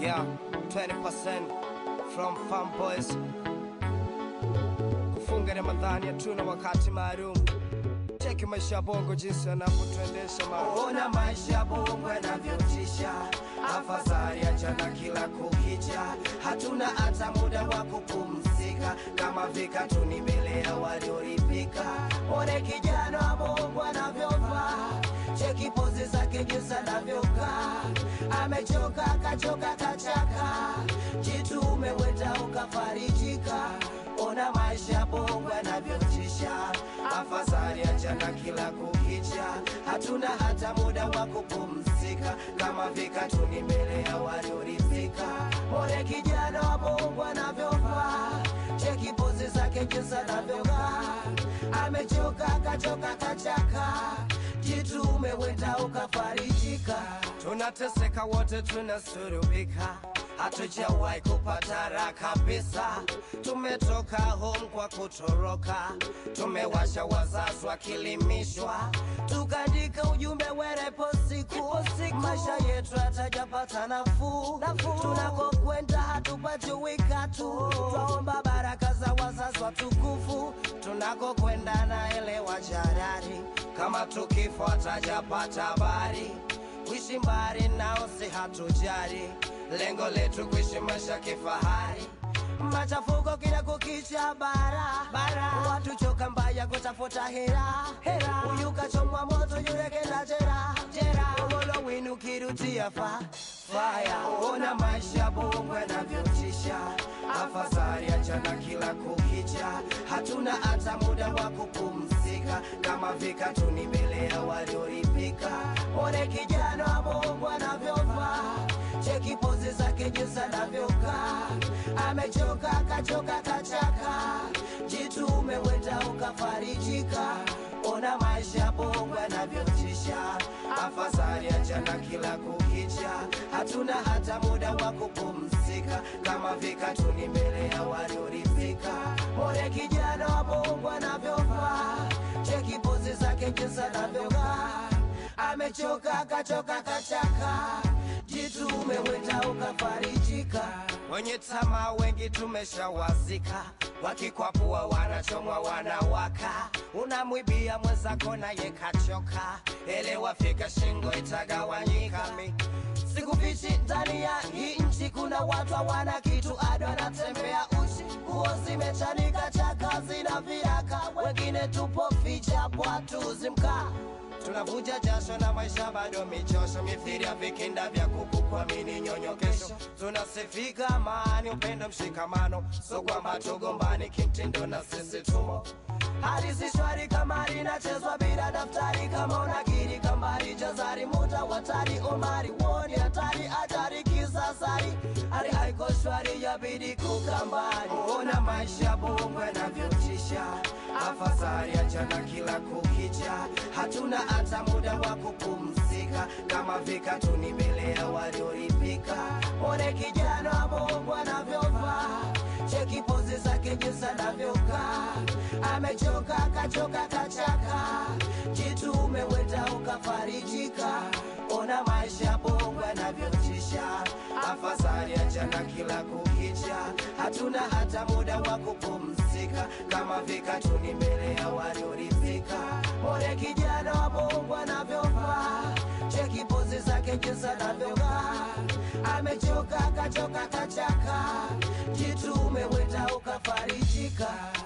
Yeah, 20% from Farm Boys. Kufunga Ramadhani hatuna wakati maalum. Cheki maisha ya bongo jinsi yanavyotuendesha ma Ona maisha bongo yanavyotisha, afadhali achana kila kukicha. Hatuna hata muda wa kupumzika, kama vikatuni mbele ya waliolipika. One kijana wa bongo anavyovaa, cheki pozi zake jinsi anavyokaa. Amechoka kachoka kachaka, jitu umeweta ukafarijika. Ona maisha bongo yanavyotisha, afadhali achana kila kukicha. Hatuna hata muda wa kupumzika, kama vikatuni mbele ya waliorithika. More kijana wa bongo anavyovaa, cheki pozi zake jinsi anavyovaa. Amechoka kachoka kachaka, jitu umeweta ukafarijika. tunateseka wote, tunasurubika, hatujawahi kupata raha kabisa. Tumetoka home kwa kutoroka, tumewasha wazazi wakilimishwa, tukaandika ujumbe werepo siku maisha yetu hatajapata nafuu tunakokwenda hatupati wikatu twaomba baraka za wazazi watukufu tunakokwenda naelewa jarari, kama tukifo hatajapata habari, kuishi mbali nao si hatujari, lengo letu kuishi maisha kifahari. machafuko kila kukicha bara bara watu choka mbaya kutafuta hera hera huyu kachomwa moto yule kenda jera jera Ugolo winu kirutia fa faya ona maisha bongo yanavyotisha afadhali achana kila kukicha hatuna hata muda wa kupumzika kama vikatuni mbele ya walioripika one kijana wa bongo anavyovaa cheki pozi zake jinsi anavyokaa amechoka kachoka kachaka jitu umeweta ukafarijika ona maisha bongo yanavyotisha afadhali achana kila kukicha hatuna hata muda wa kupumzika kama vikatuni mbele ya waliorithika more kijana wa bongo anavyovaa cheki pozi zake jinsi anavyovaa amechoka kachoka kachaka jitu umeweta ukafarijika wenye tamaa wengi tumeshawazika, wakikwapua wanachomwa wanawaka, unamwibia mwenzako naye kachoka, elewa fika shingo itagawanyika mi sikufichi ndani ya hii nchi kuna watu hawana kitu ado anatembea uchi nguo zimechanika chaka zina viraka wengine tupo ficha bwatuzi mkaa tunavuja jasho na maisha bado michosho, mithiri ya vikinda vya kuku kwa mini nyonyo kesho. Tunasifika amani, upendo, mshikamano, so kwamba tugombani kimtindo na sisi tumo hali si shwari kama linachezwa bila daftari kama unakiri kambari jazari muta watari omari woni hatari ajari kisasari hali haiko shwari yabidi kukambari Ona maisha bongo yanavyotisha, afadhali achana kila kukicha. Hatuna hata muda wa kupumzika, kama vikatuni mbele ya walioripika. one kijana wa bongo anavyovaa cheki pozi zake jinsi anavyokaa amechoka kachoka kachaka jitu umeweta ukafarijika ona maisha bongo yanavyotisha Afadhali achana kila kukicha, hatuna hata muda wa kupumzika, kama vikatuni mbele ya waliorithika. one kijana wa bongo anavyovaa cheki pozi zake jinsi anavyovaa amechoka kachoka kachaka jitu umeweta ukafarijika